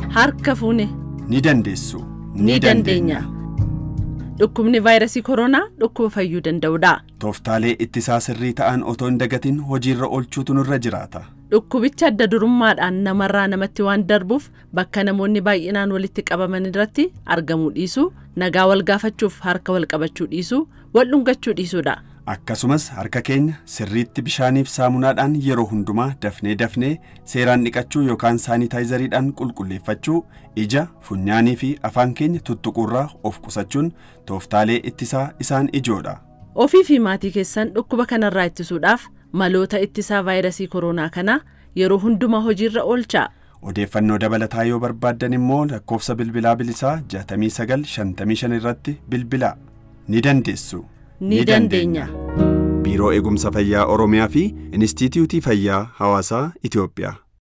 harka fuune ni dandeessu ni dandeenya. Dhukkubni vaayirasii koronaa dhukkuba fayyuu danda'udha. Tooftaalee ittisaa sirrii ta'an otoo hin dagatin hojiirra oolchuutu nurra jiraata. Dhukkubicha adda durummaadhaan namarraa namatti waan darbuuf bakka namoonni baay'inaan walitti qabaman irratti argamuu dhiisuu, nagaa wal gaafachuuf harka wal qabachuu dhiisuu, wal dhungachuu dhiisuudha. Akkasumas harka keenya sirriitti bishaaniif saamunaadhaan yeroo hundumaa dafnee dafnee seeraan dhiqachuu yookaan saanitaayizariidhaan qulqulleeffachuu ija, funyaanii fi afaan keenya tuttuquurraa of qusachuun tooftaalee ittisaa isaan ijoodha. Ofii fi maatii keessan dhukkuba kanarraa ittisuudhaaf maloota ittisaa vaayirasii koronaa kanaa yeroo hundumaa hojiirra oolchaa. Odeeffannoo dabalataa yoo barbaaddan immoo lakkoofsa bilbilaa bilisaa 6955 irratti bilbilaa. Ni dandeessu. Ni dandeenya. Biiroo Eegumsa Fayyaa Oromiyaa fi Inistiitiyuutii Fayyaa Hawaasaa Itoophiyaa.